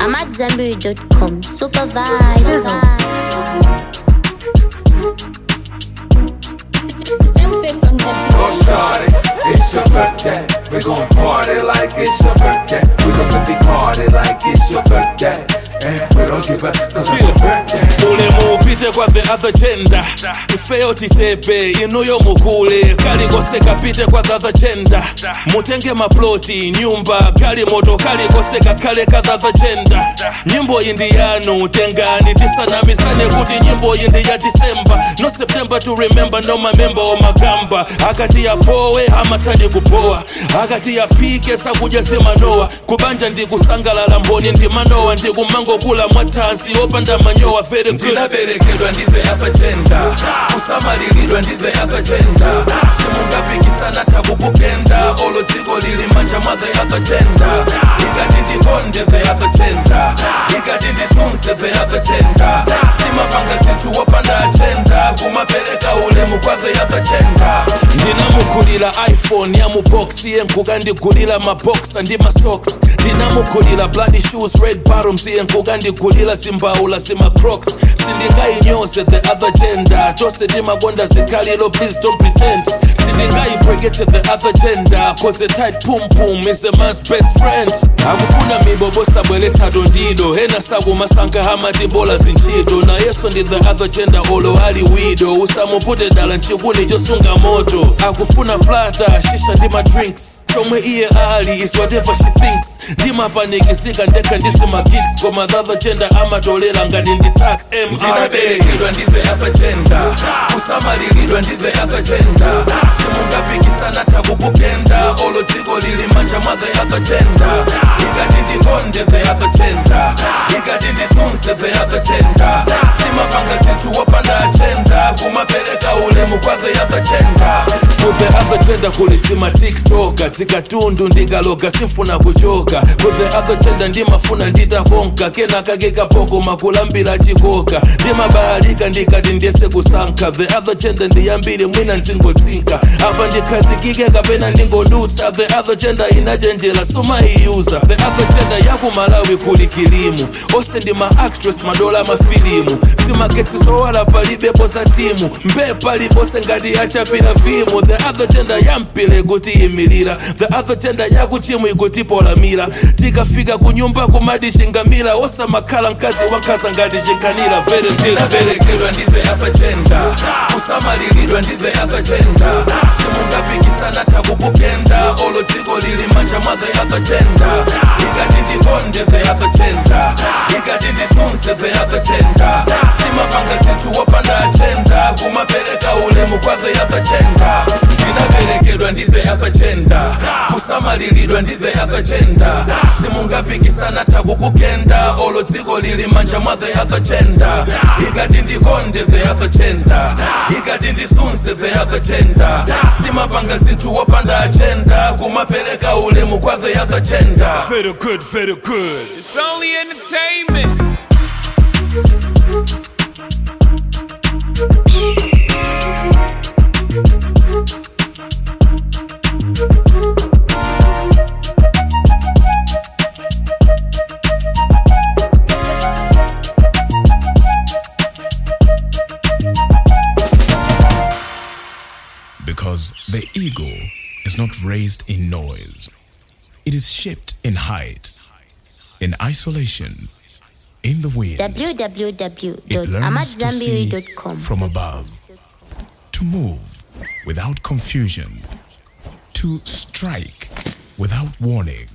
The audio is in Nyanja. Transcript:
I'm at Zenberry.com. Super vibe. Sizzle. Don't start it, it's your birthday. We gon' party like it's your birthday. We gon' simply party like it's your birthday. And we don't give up, cause it's your birthday. ulemu upite kwa the other gender ifeyo tichepe inuyo mukule kali koseka pite kwa the other gender mutenge maploti nyumba kali moto kali koseka kale ka the other gender nyimbo indi yanu tengani tisanamisane kuti nyimbo indi ya disemba no september to remember no mamemba omagamba akati yapowe amatadi kupowa akati yapike sakuja semanowa kubanja ndikusangalala mboni ndimanowa ndikumangokula mwatanzi opanda manyowa very good ndinaberekedwa ndi the other gender kusamalilidwa ndi the other gender simungapikisana tabukugenda olo dziko lili manja mwa the other gender ikati ndikonde the other gender ikati ndisunse the other gender simapanga zinthu wopanda agenda kumapereka ulemu kwa the other gender ndinamugulira iphone ya mubox iye nkukandigulira maboxa ndi masocks ndinamugulira bloody shoes red bottoms iye nkukandigulira zimbaula zimacrocs sindingayinyoze the other gender chose timakonda zikhalilo please don't pretend sindingayibrekete the other gender cause a tight pum pum is a man's best friend akufuna mibobo sabweretsa tondido ena sakumasankha hamati bola zintchito na yeso ndi the other gender olo ali wido usamupute dala nchikuni chosunga moto akufuna plata shisha ndi madrinks chomwe iye ali is whatever she thinks ndimapanikizika ndekha ndisimagiks koma the other gender amatolera ngati ndi tax ndinaberekedwa ndi the other gender kusamalilidwa ndi the other gender simungapikisana tabukugenda olo dziko lili manja mwa the other gender ikati ndikonde the other gender ikati ndisunse the other gender simapanga zinthu wopanda agenda kumapereka ulemu kwa the other gender ku the other gender kuli tima tiktoka zikatundu ndikaloga simfuna kuchoka ku the other gender ndimafuna nditakonka kenaka kekapoko makulambira chikoka ndimabayalika ndikati ndiyese kusankha the other gender ndiyambiri mwina ndingotsinka apa ndikhazikike kapena ndingodutsa the other gender inachenjera sumaiyuza the other gender yakumalawi kuli kilimu ose ndi ma actress madola mafilimu zimaketsi zowala palibepo za timu mbe palipose ngati achapira fimu the other gender yampile kuti imilira the other gender yakuchimwe ikutipolamira tikafika kunyumba kumati chingamira osamakhala mkazi wankhaza ngati chinkhanira very ndinaberekedwa ndi the other gender kusamalilidwa ndi the other gender simungapikisana tabukugenda olo dziko lili manja mwa the other gender ikati ndikonde the other gender ikati ndisunse the other gender simapanga zinthu wopanda agenda kumapereka ulemu kwa the other gender ndinaberekedwa ndi the other gender kusamalilidwa ndi the other gender simungapikisana tabukugenda olo dziko lili manja mwa the other gender ikati ndikonde the other gender ikati ndisunse the other gender simapanga zinthu wopanda agenda kumapereka ulemu kwa the other gender Feel good, feel good. It's only entertainment. Because the ego is not raised in noise, it is shaped in height, in isolation, in the wind. It learns to see www.amatzambiri.com. from above, to move without confusion, to strike without warning.